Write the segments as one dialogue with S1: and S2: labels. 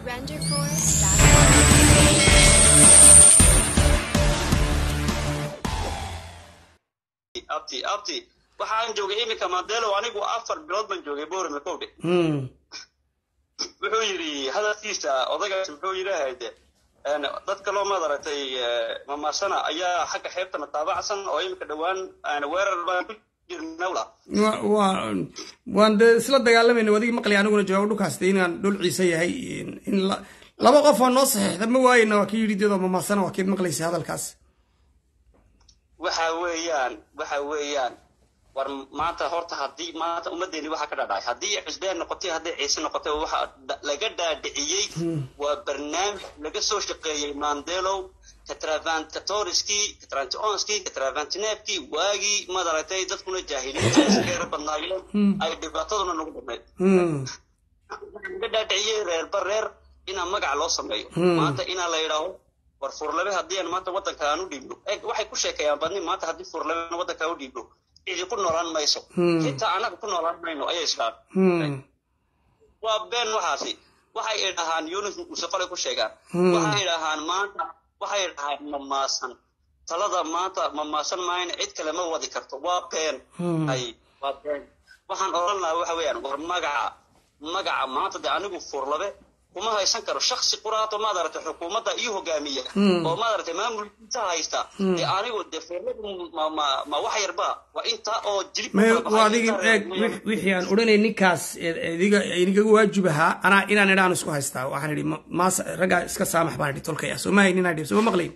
S1: abti abti waxaan joogay iminka mandelo anigu afar bilood baan joogay borame kowdhe wuxuu yidhi hadalkiisa odagaas muxuu yidhaahayde dad kaloo maad aragtay mamaasana ayaa xagga xeebtana taabacsan oo iminka dhowaan weerar baan ku jirnawla
S2: waan dee isla dagaalamayna wadigii maqlay aniguna jawaab dhulkaas de inaan dhul ciise yahay in laba qof oo noo saxiixda ma waayena waa kii yidhi deedoo mamaasana waa kiid maqlaysa hadalkaas
S1: waxa weeyaan waxa weeyaan war maanta horta haddii maanta ummaddeeni waxaa ka dhadhacay haddii cusbeen noqotay haddii ciise noqotay waxa laga dhaadhiciyey waa barnaamij laga soo shaqeeyey mandelow katravankatoriskii katrantionskii katravantinefkii waagii maad aragtay dadkuna jaahiliinta iskeera badnaayeen ay dhibaataduna nagu dhamayd laga dhaadhiciyey reerba reer inaa magaca loo sameeyo maanta inaa la yidhaaho war furlabe haddii aan maanta waddanka aan u dhiibno waxay ku sheekeeyaan badni maanta haddii furlabe waddanka aan u dhiibno cidi ku noolaan mayso xitaa annaga ku noolaan mayno ayay islaan waa been waxaasi waxay idhahaan yunus musaqole ku sheegaan waxay idhahaan maanta waxay idhahaan mamaasan talada maanta mamaasan maayna cid kale ma wadi karto waa been ay waa been waxaan odhan lahaa waxa weeyaan war magaca magaca maanta de anigu furlabe kuma haysan karo shaksi quraato maad aragtay xukuumadda iyo hogaamiya oo maad aragtay maamulkiisa haysta dee anigu dee furladu ma wax yarba waa inta oo jirib
S2: adigi eeg wixii aan odhanay ninkaas idiga inigaga waajib ahaa anaa inaan idhaan isku haystaa waxaan idhi maas raggaa iska saamax baan idhi tolkaya soo ma haynin idhi sooma maqlayn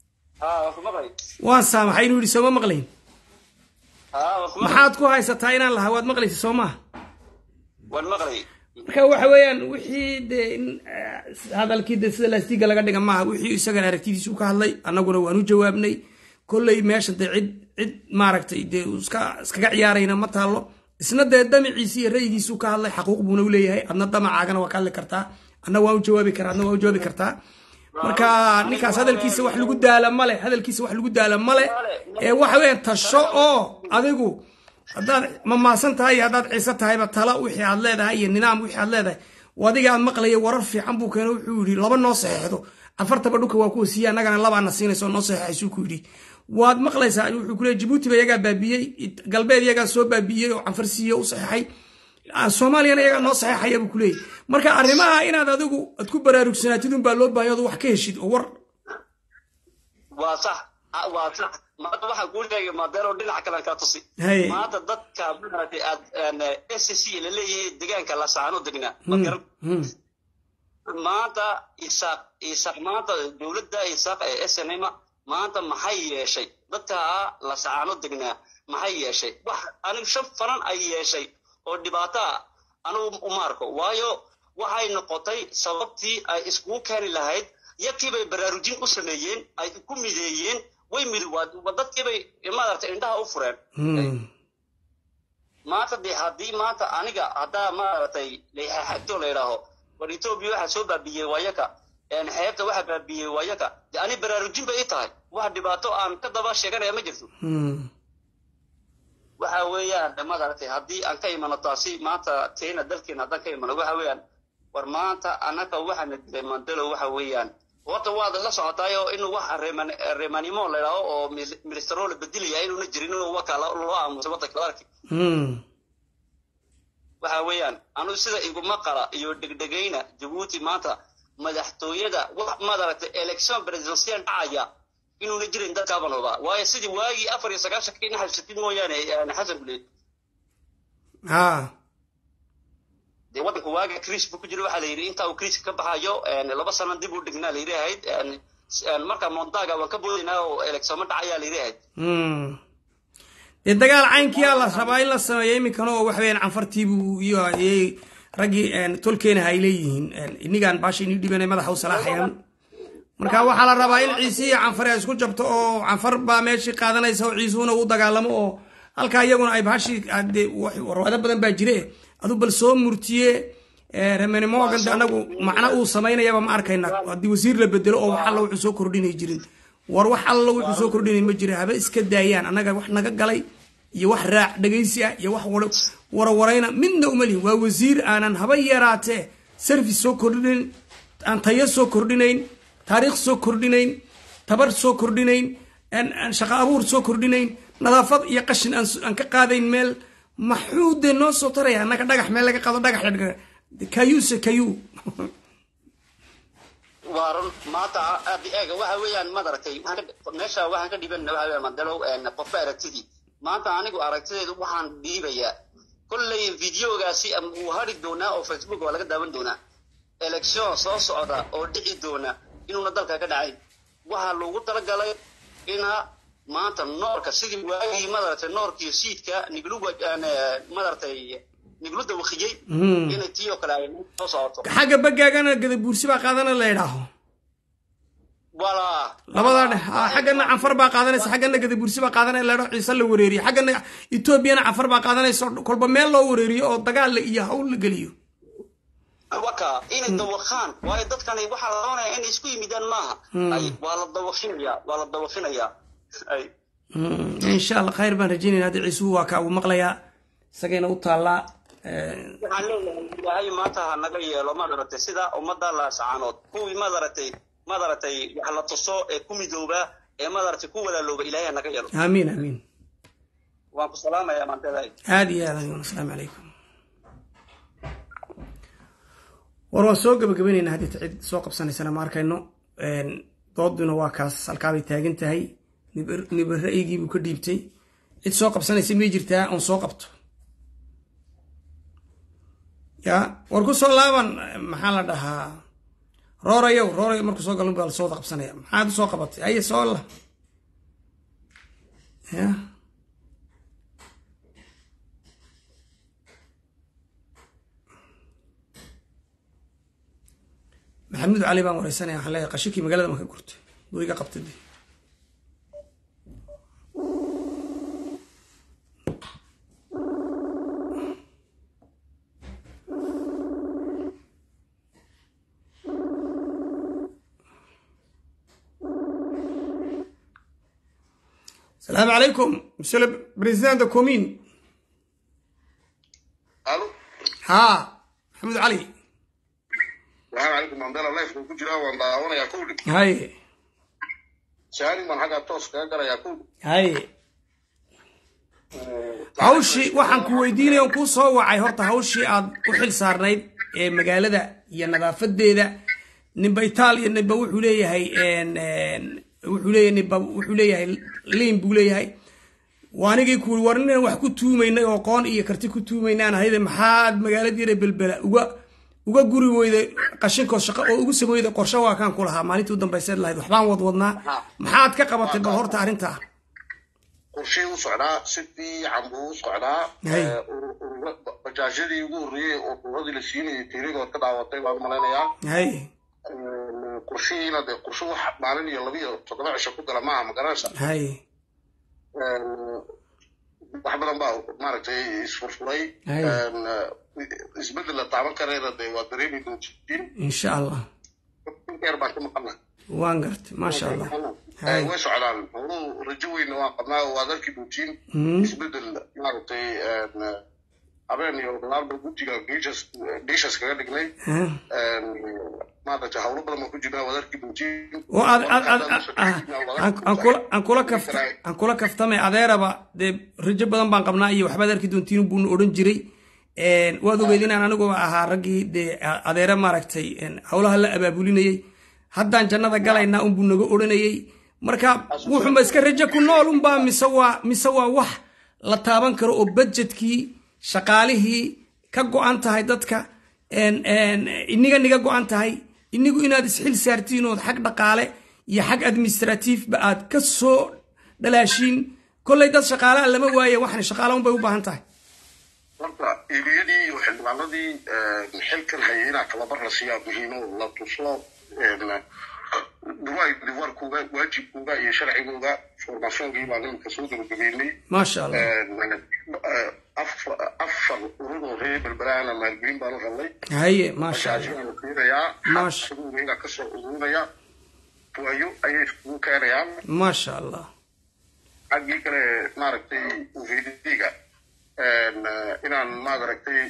S2: waan saamaxay inuu yidhi sooma maqlayn maxaad ku haysataa inaan lahaa waad maqlaysa soo maha
S1: waan maqlay
S2: marka waxa weeyaan wixii dee in hadalkii de sida laastiga laga dhiga maaha wixii isagana aragtidiisu ka hadlay annaguna waan u jawaabnay kolley meesha dee cid cid maaragtay dee iska iskaga ciyaarayna ma taallo isna dee damaciisi iyo ra'yigiisu ka hadlay xaquuq buuna u leeyahay adna damacaagana waa ka hadli kartaa adna waa u jawaabi karaa adna waa u jawaabi kartaa marka ninkaas hadalkiisa wax lagu daala male hadalkiisa wax lagu daala male ee waxa weeyaan tasho oo adigu haddaad mamaasan tahay iyo haddaad ciise tahayba tala wixii aad leedahay iyo nidaam wixii aad leedahay adiga aad maqlaya warar fiican buu keeno wuxuu yidhi laba noo saxeexdo afartaba dhulka waa kuwa siiya annagana labaana siinayso noo saxeexaysuu ku yidhi waad maqlaysaa wuxuu ku leeyay jabuuti ba iyagaa baabiyey galbeed iyagaa soo baabiyey oo canfar siiye u saxeexay soomaaliyana iyagaa noo saxeexaya buu ku leeyay marka arrimaha inaad adigu aad ku baraarugsanaatid unbaa loo baahanya ad wax ka heshid oo war
S1: waa sax waa sax maanta waxaan kuu sheegay madeero dhinaca kalean kala tusi maanta dadka maaragtay aad s c laleeyahay degaanka lasaano degnaa ma garan maanta isaaq isaaq maanta dowladda isaaq ee snma maanta maxay yeeshay dadka lasaano degnaa maxay yeeshay wax anigu shan fanan ay yeeshay oo dhibaato ah anigu uma arko waayo waxay noqotay sababtii ay iskugu keeni lahayd yakiibay baraarujin u sameeyeen ay ku mideeyeen way midi dadkiibay maaragtay indhaha u fureen maanta dee haddii maanta aniga haddaa maaragtay laxagto la yidhaaho war etoobiya waxaa soo baabiyey wayaka xeebta waxaa baabiyey wayaka de ani baraarujin bay i tahay wax dhibaato aan ka daba sheeganaya ma jirto waxa weeyaan maaragtay haddii aan ka imano taasi maanta teena dalkeena haddaan ka imano waxa weeyaan war maanta annaga waxaana dilay mandelo waxa weeyaan horta waad la socotaayo inuu wax reemanimo la idhaaho oo ministero la bedelaya inuuna jirin inuu waka loo aamusay waddanka arki waxa weeyaan anu sida iguma qala iyo dhegdhegayna jabuuti maanta madaxtooyada wax maaragtay election presidential dhacaya inuuna jirin dadkaaban hubaa waayo sidii waagii afar iyo sagaashanka in xabsatid mooyaane xasan guleed dee waddanka waaga kriis buu ku jira waxaa la yidhi intaa uu kriiska ka baxayo laba sano dib u dhignaa la yidhi ahayd marka montaga waan ka boodaynaa oo eleksooma dhacayaa la yidhi ahayd
S2: dee dagaal caynkiyaa la rabaa in la sameeyo iminkana oo waxa weyaan canfartiibuu iyo raggii tolkeena ay leeyihiin inigaan baasha ini dhibanay madaxa u salaaxayaan marka waxaa la rabaa in ciise iyo canfar ay isku jabto oo canfar baa meeshii qaadanaysa oo ciisuhuna u dagaalamo oo halkaa iyaguna ay baashii warwaado badan baa jire adu bal soo murtiye remenimogan de anagu macna uu samaynayaba ma arkayna haddii wasiir la bedelo oo wax alla wuxuu soo kordhinay jirin war wax alla wuxuu soo kordhinay ma jira haba iska daayaan annaga wax naga galay iyo wax raac dhegaysi ah iyo wax warawarayna midna uma lihin waa wasiir aanan haba yaraatee service soo kordhinin aan tayo soo kordhinayn taariikh soo kordhinayn tabar soo kordhinayn shaqo abuur soo kordhinayn nadaafad iyo qashin aan ka qaadayn meel maxuu dee noo soo taraya annaga dhagax meel laga qaado dhagax kayuse kayu
S1: waa run maanta aadi eega waxa weeyaan maad aragtay meesha waxaan ka dhiban waxa weeyaan mandalow qofka aragtidii maanta anigu aragtideedu waxaan dhiibayaa kolley videogaasi wuu hari doonaa oo facebook waa laga daawan doonaa election soo socda oo dhici doona inuuna dalka ka dhacayn waxaa loogu talagalay ina maanta noorka sidii waagii madaragtay noorkii siidka niglu madaragtay niglu dawakiyey inay tii oo kale ay soo socoto
S2: xagga bagaagana gadabuursi baa qaadana la idhaaho
S1: walaa
S2: labadaa dhe xaggana canfar baa qaadanaysa xaggana gadabuursi baa qaadanaya la idhaho ciise la wareeriyo xaggana etoobiyana canfar baa qaadanaysa kolba meel loo wareeriyo oo dagaal iyo hawl la geliyo
S1: waka inay dawaqaan waayo dadkani waxaa la doonaya inay isku yimidaan maaha ay waa la dawaqinaya waa la dawaqinaya ay
S2: insha allah khayr baan rajeynayna hadda ciisuhu waa kaa uu maqlayaa isagayna u taallaa
S1: waxaan leeyahay ilaahay maanta ha naga yeelo madaragtay sida ummadda laasacaanood kuwii madaragtay madaragtay wax la tuso ee ku midooba ee madaragtay ku walaalooba ilaahay ha naga yeelo
S2: aamiin aamiin
S1: waan ku salaamayaa maanteedahay
S2: aada iyo aad ayuun asalaamu calaykum war waan soo gabagabaynaynaa haddii cid soo qabsanaysana ma arkayno dooduna waa kaas halkaabay taagan tahay niba ra'yigiibuu ka dhiibtay cid soo qabsanaysa may jirtaa oon soo qabto ya war ku soo laaban maxaa la dhahaa roorayow roorayo markuu soo galon baa lasoo wada qabsanaya maxaad usoo qabatay haye soo la ya maxamuud cali baan wareysanaya waxaan leeyahay qashikii magaalada ma ka gurtay buu iga qabtay de السلام عليكم مسيو البريزيدان دو كومين
S3: الو
S2: ها محمود علي
S3: السلام عليكم mandela life ku jira waan daawanayaa kowdhi
S2: هاي
S3: shahaadin baan xaggaa toos kaga galayaa kowdhi
S2: هاي hawshii waxaan ku weydiinaya on kuu soo wacay horta hawshii aad u xil saarnayd ee magaalada iyo nadaafadeeda ninba itaaliya ninba wuxuu leeyahay wuxuu leeyahay ninba wuxuu leeyahay liin buu leeyahay waanigii ku war inaan wax ku tuumaynay oo qoon iyo karti ku tuumaynaan ahayde maxaad magaaladiina belbela uga uga guri weyday qashinkood shaqo oo ugu sameyday qorshe waa kaan ku lahaa maalintii u dambayseed lahayd waxbaan wadwadnaa maxaad ka qabatay bal horta arrintaa
S3: qorshey u socdaa si fiican buu u socdaa
S2: Hay.
S3: bajaajyadii ugu horreeyey oo uradii la siinayay tiirigood ka daawatay baan malaynayaa
S2: hay
S3: qorshihiina dee qorshe wax maalin iyo laba iyo toddoba cisho ku gala maaha magaranaysa
S2: hay
S3: wax badan baa maaragtay isfurfuray
S2: Hay.
S3: isbeddel la taaban karayna dee waa dareemi doontiin
S2: insha allah
S3: dheer baan ka maqana
S2: waan gartay maasha allah Hay.
S3: way socdaan horuu rajo weyna waan qabnaa waad arki doontiin
S2: Mhm.
S3: isbeddel maaragtay habeen iyo dagaalba guddiga geeshas geeshas kaga dhignay
S2: Huh?
S3: maaragtay hawlo badan baan ku jirnaa waad arki doontiin
S2: oo aad aad aad ah, aan- aan kula aan kula kafta aan kula kaftamay adeeraba dee rajo badan baan qabnaa iyo waxbaad arki doontiin buuna odhan jiray Een, waad ogeyd inaan aniguba ahaa raggii dee a- adeere maaragtay een, howlaha la abaabulinayay haddaan jannada galaynaa unbuu naga odhanayay marka wuxuunba iska rajo ku nool unbaa mise waa mise waa wax la taaban karo oo budgetkii shaqaalihii ka go-an tahay dadka een, een, iniga niga go-an tahay inigu inaad isxil saartiin ood xag dhaqaale iyo xag administratiifba aad ka soo dhalaashiin kolley dad shaqaalaha lama waaye waxna shaqaala unbay u baahan tahay
S3: horta iliyadii iyo xildhibaanadii xilkan hayay inaa tababar la siiyaa muhiimo la tuso duwaay diwarkuuga waajibkuuga iyo sharcigooga formationkii baan iminka soo gabagabeynay
S2: maasha allah
S3: afar afar urur oo reer belbelaana maalgelin baan u helnay
S2: haye maasha allah
S3: bajaajyaan la siinayaa
S2: Maasha.
S3: xaquuqeyga kasoo ururinaya waayo ayay iskugu keenayaan
S2: maasha allah
S3: xaggii kale maaragtay uvidiga inaan maaragtay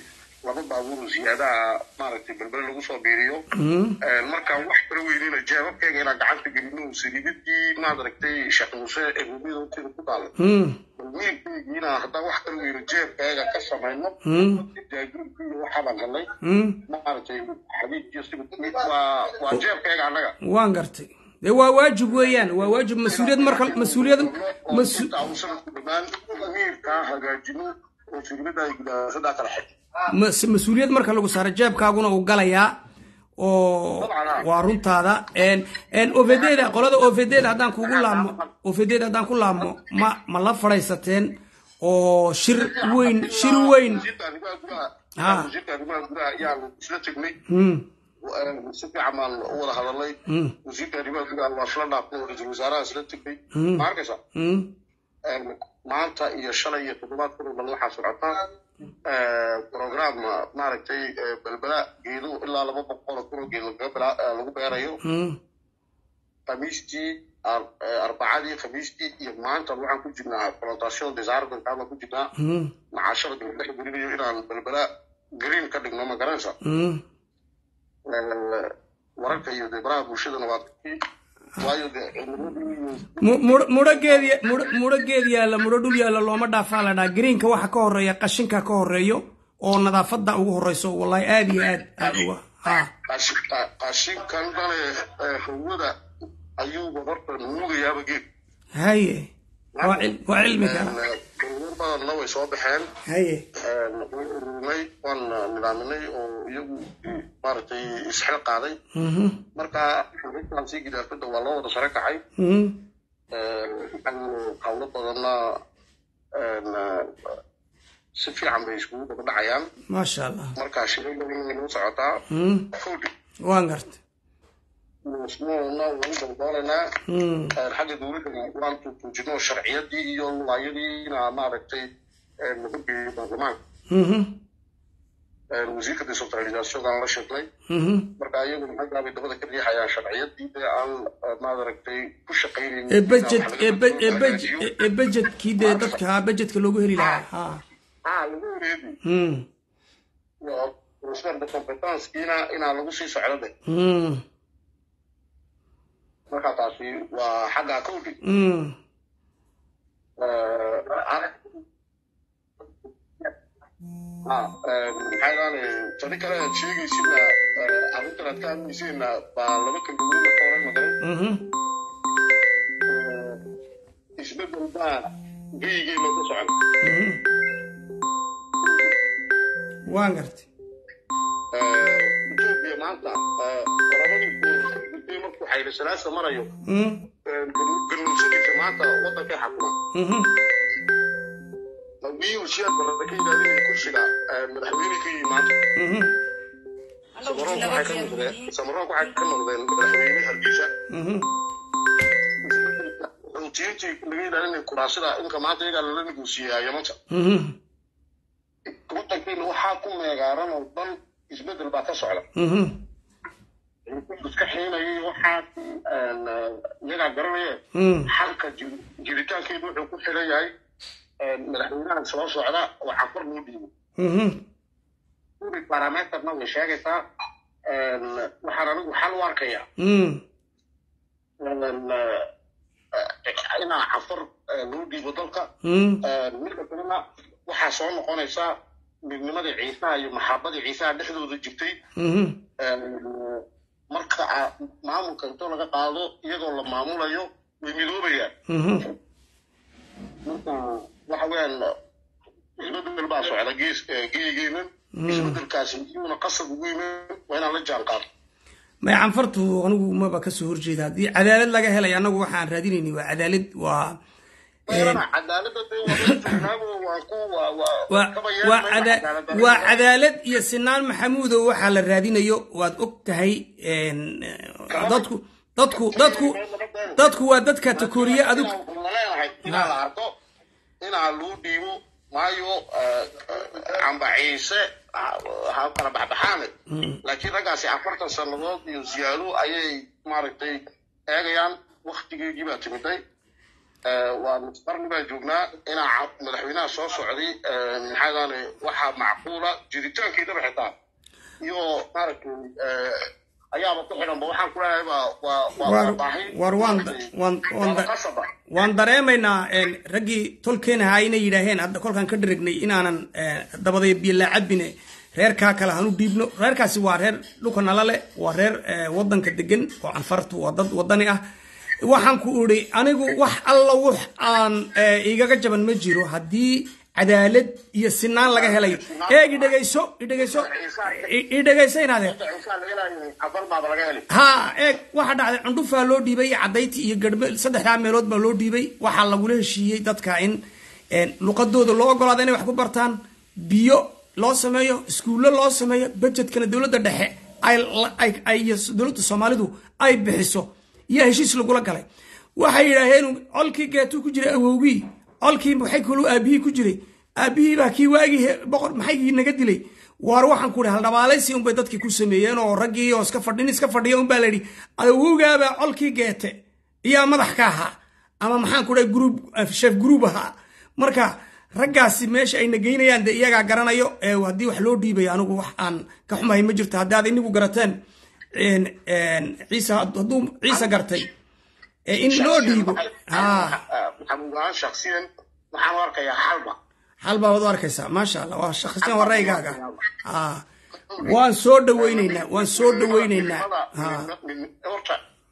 S3: laba baabuur oo ziyaadaha maaragtay belbele lagu soo biiriyo markaan wax kala weynina jeebabkeyga inaan gacanta gelino saliibadii maaragtay sheekh muuse ee gurmida horteeda ku taala balmiilkeygiina haddaan wax kala weyno jeebkeyga ka samayno jaajuurkii iyo waxaabaan helnay maaragtay xadiidkiyo sibid waa waa jeebkeyga annaga
S2: waan gartay dee waa waajib weeyaan waa waajib mas-uuliyad marka mas-uuliyad mas
S3: inta uu sanadku dhammaan miirkaa hagaajino oo sirmada ay gudaasadaa kala xig
S2: mas- mas-uuliyad marka lagu saaro jeebkaaguna uu galayaa oo waa runtaada ofedeeda qolada ofedeeda haddaan kugu laabmo ofedeeda haddaan ku laabmo ma ma la fadhaysateen oo shir weyn shir weyn
S3: wasiirka arrimaha gudaha
S2: Ha.
S3: wasiirka arrimaha gudaha ayaan isla tegnay
S2: Hmm,
S3: si fiican baan u wada hadalnay
S2: hmm,
S3: wasiirka arrimaha gudaha waa isla dhaafnay oo ra-iisul wasaaraha isla tegnay ma arkaysa
S2: hmm,
S3: maanta iyo shalay iyo toddobaad kuna dhan waxaa socota program maaragtay belbela geedo ilaa laba boqol oo kun oo geed lagaga bela- eh, lagu beerayo
S2: hmm.
S3: khamiistii ar- eh, arbacadii khamiistii iyo maanta waxaan ku jirnaa plantation desarbankaa baan ku jirnaa
S2: Hmm,
S3: macaashada dhex gelinayo inaan belbela green ka dhigno ma garanaysa
S2: hmm.
S3: Eh, wararka iyo dee baraha bulshadana waa kii waayo dee cimiladii iyo
S2: Mu- mudho- mudho geed ya- mudho- mudho geed yaalla mudho dhul yaalla looma dhaafaa la dhaa greenka waxa ka horeeya qashinka ka horeeyo oo nadaafada ugu horeyso wallahi aad iyo aad aad uga ha
S3: qashin- qa- qashinkan dhale eh, hawada ayuuba horta nuugayaaba geed
S2: haye waa cil- waa cilmi kala
S3: dulmar badanna way soo baxeen
S2: haye
S3: waan ururnay waan nidaaminay oo iyagu maaragtay isxil qaaday
S2: Mhm,
S3: marka xubintan sii gidaafada waa loo wada sare kacay
S2: mhm.
S3: hawlo badanna si fiican bay iskugu daba dhacayaan
S2: maasha allah
S3: marka shiro badan way noo socotaa
S2: Mhm,
S3: kowdhi
S2: waan garta
S3: musmoona waan dalboolanaa
S2: Mhm,
S3: xagga dowladda waan tuujino sharciyadii iyo waayadiina maaragtay lagu geeyey baarlamaanka
S2: mhm,
S3: wasiirka decentralisationkaan la sheegnay
S2: mhm.
S3: marka iyagu maxaa bay dabada ka riixayaan sharciyadii dee aan maaragtay ku shaqaynaynin
S2: ee budget ee bu- ee budget ee budgetkii dee dadka budgetka loogu heli lahaa ha
S3: ha lagu wareegi
S2: Mhm,
S3: transfer de competencekiina inaa lagu sii socdo de
S2: mhm,
S3: marka taasi waa xagga kowdhi
S2: mhm.
S3: maxaa ilaale tani kale aad sheegaysidna arrintan aad ka hadlaysiina baa laba kalmadood ka horan maqan
S2: Mhm,
S3: isbedel baa geygeena ku socon
S2: mhm. waan gartay
S3: etoobiya maanta qoramadii gudbay markuu xayla salaasa marayo
S2: Mhm,
S3: ganuunsadisa maanta wadankay xakuma
S2: mhm.
S3: haddii uu siyaad barada ka ilaalinaya kursiga madaxweyne ka yimi maanta
S2: Mhm,
S3: samaroonku waxay ka noqdeen samaroonku waxay ka noqdeen madaxweyne hargeysa
S2: mhm.
S3: xuutiyiintii laga ilaalinaya kuraasida inka maanta iyagaa lala negoosiyeyaa yamanta
S2: Mhm,
S3: wadankeena waxaa ku meegaaran oo dhan isbedel baa ka socda
S2: mhm.
S3: iska xiinayay waxaa iyagaa garanaya
S2: Mhm,
S3: xalka jir- jiritaankeedu wuxuu ku xiran yahay madaxweynahan soo socda oo cafar loo dhiibo
S2: mhm.
S3: uri parameterna way sheegaysaa waxaan anigu xal u arkaya
S2: Mhm,
S3: inaa cafar loo dhiibo dalka
S2: mhm.
S3: midka kalena waxaa soo noqonaysa midnimadii ciisaha iyo maxaabadii ciisaha dhexdooda jirtay
S2: Mhm,
S3: marka a- maamulka intoo laga qaado iyadoo la maamulayo way midoobayaan
S2: mhm.
S3: marka waxa weeyaan isbedel baa socda gees geegeenan isbedelkaasi iyuuna qasab ugu yimin waa inaan la jaan qaado
S2: may canfartu anigu maba kasoo horjeeda haddii cadaalad laga helay anagu waxaan raadinayni waa cadaalad waa
S3: meelana cadaaladda dee waa la joognaabo waa ku waa waa
S2: waa
S3: kaba
S2: waa
S3: yeelmayna
S2: cada-
S3: cadaalad
S2: waa cadaalad iyo sinaan maxamuudow waxaa la raadinayo waad og tahay een, dadku dadku dadku dadku waa dadka takooriye adigu
S3: waxaan leenahay inaa la arko inaa loo dhiibo maayo camba ciise ha kala baxbaxaane laakiin raggaasi afartan sannadood iyo ziyaado ayay maaragtay eegayaan waktigeedii baa timiday waa qarni baan joognaa inaa madaxweynaha soo socday maxaa daane waxaa macquula jiritaankeedaba xitaa iyo maaragtay ayaaba ku xidhanba waxaan ku leeyahay waa waa waa baahi
S2: war waan waan waan
S3: qasaba
S2: waan dareemaynaa raggii tolkeen ahaa inay yidhaaheen hadda kolkaan ka dhirignay inaanan dabadaya biyo laacabine reerkaa kale hanu dhiibno reerkaasi waa reer dhulka nala leh waa reer wadanka degan oo canfartu waa dad wadani ah waxaan ku idhi anigu wax alla wax aan igaga jaban ma jiro haddii cadaalad iyo sinaan laga helayo eeg idhegayso idhegayso idhegayso inaadee
S3: cabarbaaba laga helay
S2: ha eeg waxa dhacday cundhufaa loo dhiibay cadayti iyo garhme saddexdaa meelood baa loo dhiibay waxaa lagula heshiiyey dadka in luqadooda loo ogolaada inay wax ku bartaan biyo loo sameeyo iskuullo loo sameeyo budgetkana dowladda dhexe ay dowladda soomaalidu ay bixiso iyo heshiis lagula galay waxay yidhaaheen colkii geetuu ku jiray awowgii colkii maxay kaluu aabihii ku jiray aabihii baa kii waagii boqor maxaygii naga dilay waar waxaan ku ihi haldhabaalaysi unbay dadkii ku sameeyeen oo raggii oo iska fadhin iska fadhiya unbaa la yidhi awowgaabaa colkii geete iyaa madax ka ahaa ama maxaan ku dhahay gruub shef gruub ahaa marka raggaasi meesha ayna geynayaan dee iyagaa garanayo ee haddii wax loo dhiibayo anigu wax aan ka xumahay ma jirto haddii aad inigu garateen ciise hadduu ciise gartay in loo dhiibo ha
S3: maxamuudaan shaksiyan waxaan u arkayaa halba
S2: hal baa waad u arkaysaa maasha allah waa shakhsiyan waa raygaaga ha waan soo dhaweyneynaa waan soo dhaweyneynaa ha
S3: horta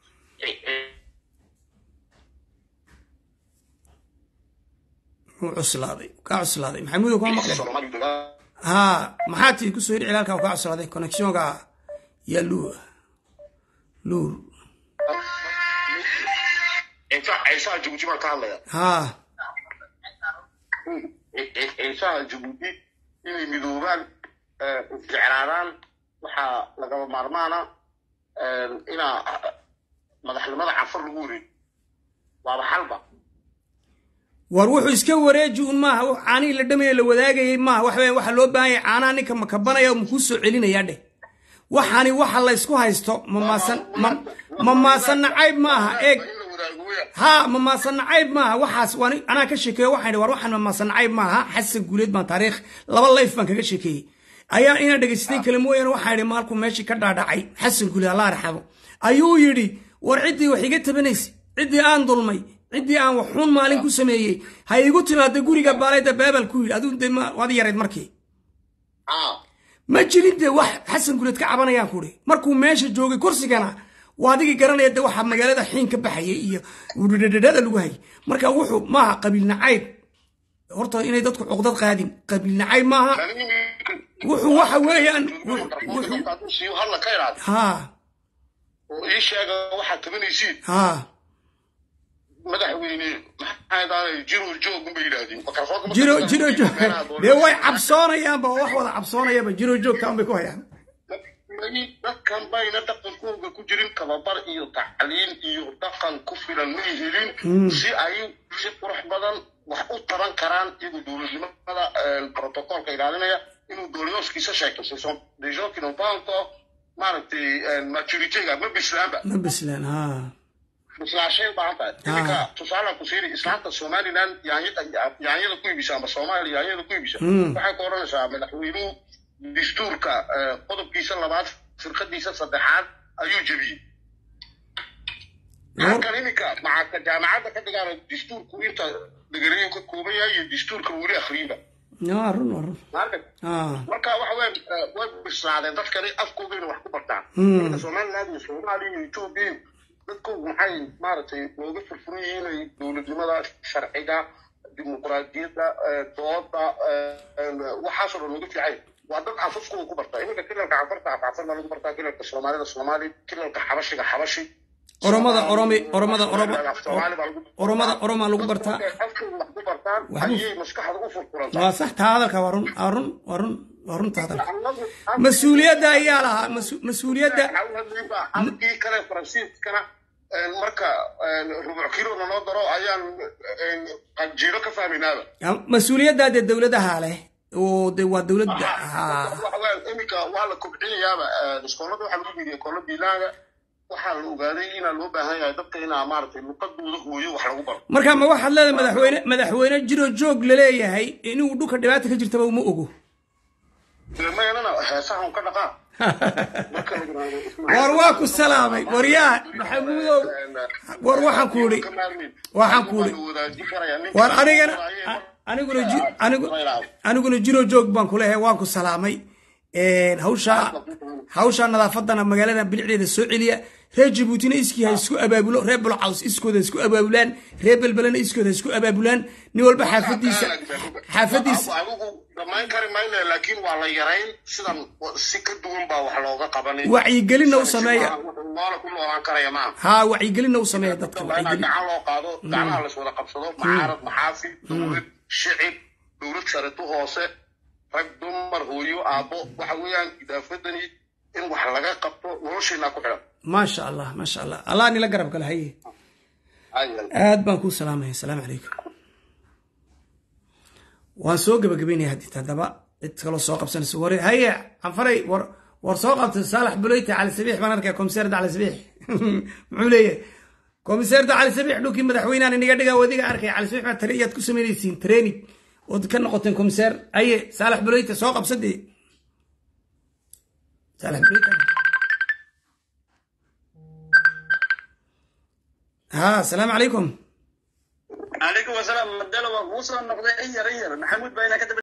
S2: wuu cuslaaday kaa cuslaaday maxamuudo kuma maqleen ha maxaa tii kusoo hiri cilaalka kaa cuslaaday connectionka yaa luur luur
S3: ciisaha jabuuti baan ka hadlaya
S2: ha
S3: ciisaha jabuuti inay midoobaan isjeclaadaan waxaa lagaba maarmaana inaa madaxnimada canfar lagu wareeg waaba xalba
S2: war wuxuu iska wareeji un maaha caanihii la dhamaya la wadaagayay maaha wax weya waxaa loo baahan yahay caanaha ninka makabanaya oo makuu soo celinaya dheh waxaani waxa la ysku haysto mamaasan mamaasan nacayb maaha eeg ha mamaasan nacayb maaha waxaas waan anaa ka sheekeeyo waxaan idhi war waxaan mamaasan nacayb maaha xasan guuleed baan taariikh laba layf baan kaga sheekeeyey ayaa inaa dhegaystay kale mooyaane waxaan idhi maalkuu meeshii ka dhaadhacay xasan guuleed allah arxabo ayuu yidhi war ciddii wax iga tabanaysa ciddii aan dulmay ciddii aan waxuun maalin ku sameeyey ha igu timaada guriga baalayda beebel ku yidhi aduu de waad yarayd markii ma jirin dee wax xasan guleed ka cabanayaan kuhi markuu meesha joogay kursigana waa adigii garanaya de waxaa magaalada xiin ka baxayay iyo dhadhada lagu hayay marka wuxuu maaha qabiil nacayb horta inay dadku cuqdad qaadin qabiil nacayb maaha wuxuu waxa weeyaan
S3: hadla ka iraad
S2: ha
S3: oo ii sheega waxaad tabanaysiin
S2: ha
S3: madaxweyne maxaa daanay jiro joog unbay yidhaahdeen
S2: jiro jiro joog dee way cabsoonayaanba oo wax wada cabsoonayaba jiro joogka unbay ku hayaan
S3: dadkan bayna dhaqankooga ku jirin tababar iyo tacliin iyo dhaqan ku filan may helin si ay si qurux badan wax u taban karaan iyagoo dowladnimada protocolka ilaalinaya inuu dooliyooskiisa sheegto ce sont des gens qui n'ont pas encore maaragtay maturityga ma bislaanba
S2: ma bislaan ha
S3: bislaashay u baahan tahay iminka tusaalaan ku siiri islaanta somaliland yaanyada yaanyada ku iibisa ama soomaaliya yaanyada ku iibisa waxay ku odhanaysaa madaxweynuhu dastuurka qodobkiisa labaad firqadiisa saddexaad ayuu jebiyey halkan iminka maxaadka jaamacadda ka dhigaana dastuurku inta degarayu ka kooban yahay iyo dastuurka weli akhriyba
S2: waa run waa run
S3: marka waxa weya way bislaadeen dadkani afkoogayna wax ku bartaan marka somaliland iyo soomaaliya iyo etoobiya dadkoogu maxay maaragtay looga furfuran yihiin inay dowladnimada sharciga dimuqraadiyadda dooda waxaasoo dhan looga fiicay waa dad afafkooda ku barta iminka kilalka cafarta afcafar baa lagu bartaa kilalka soomaalida soomaali kilalka xabashiga xabashi
S2: oromada oromi oromada oromada oromaa lagu bartaa
S3: afkooda wax ku bartaan ayay maskaxda u furfurantaa
S2: waa sax taa hadalka waa run waa run waa run waa runta hadalka mas-uuliyadda ayaa lahaa mas-uuliyadda
S3: halkii kale faransiiskana marka rubuc kilo naloo daro ayaan qanjiiro ka fahmaynaaba
S2: mas-uuliyaddaa dee dowladaha leh oo de waa dowladda
S3: iminka waa la kobcinayaaba iskoolada waxaa lagu biiriya iskoola biilaaga waxaa la ogaaday inaa loo baahan yahay dadka inaa maaragtay luqadooda hooyo wax lagu baro
S2: marka ma waxaad leedahay madaxweyne madaxweyne jiro joog laleeyahay inuu dhulka dhibaata ka jirtaba uma ogo
S3: mayanana heesahan ka dhaqaa marka la yiraahdo
S2: war waa ku salaamay waryaa maxamuudow war waxaan ku idhi waxaan ku idhi war anigana aniguna ji- anigu aniguna jiro joog baan ku leeyahay waan ku salaamay hawshaa hawshaa nadaafadana magaalada bilicdeeda soo celiya reer jabuutina iskii ha isku abaabulo reer bulcaws iskooda ha isku abaabulaan reer belbelena iskooda ha isku abaabulaan nin walba xaafadiisa xaafadiisa
S3: adigu dhammayn kari mayne laakiin waa la yarayn sidan si ka duwan baa wax looga qabanin
S2: wacyigelinna u sameeya
S3: noola ku noolaan karaya maaha
S2: haa wacyigelinna u sameeya dadka
S3: waa inaa
S2: wacyigelin
S3: gacan loo qaado gacmaha la iswada qabsado macaarad maxaafid dowlad shicib dowlad sareto hoose rag dumar hooyo aabbo waxa weeyaan idaafadani in wax laga qabto noloshiinaa ku xidhan
S2: maasha allah maasha allah allah nila garab gala haye aad baan kuu salaamaya asalaamu calaykum waan soo gabagabeynaya haddii haddaba cid kaloo soo qabsanayso war haye canfaray war war soo qabta saalax buleyte cali sabiix baan arkaya komiseerda cali sabiix muxuu leeyahay komiseerda cali sabiix dhulkii madaxweynahan iniga dhiga wadiga arkaya cali sabiix baa tare iyaad ku samaynaysiin training ood ka noqoteen komiseer haye saalax buleyte soo qabsadee saalax buleyte ها السلام عليكم
S1: calaykum wasalaam madalo waa kuu soo noqday in yar in yar maxamuud baa inaa ka daba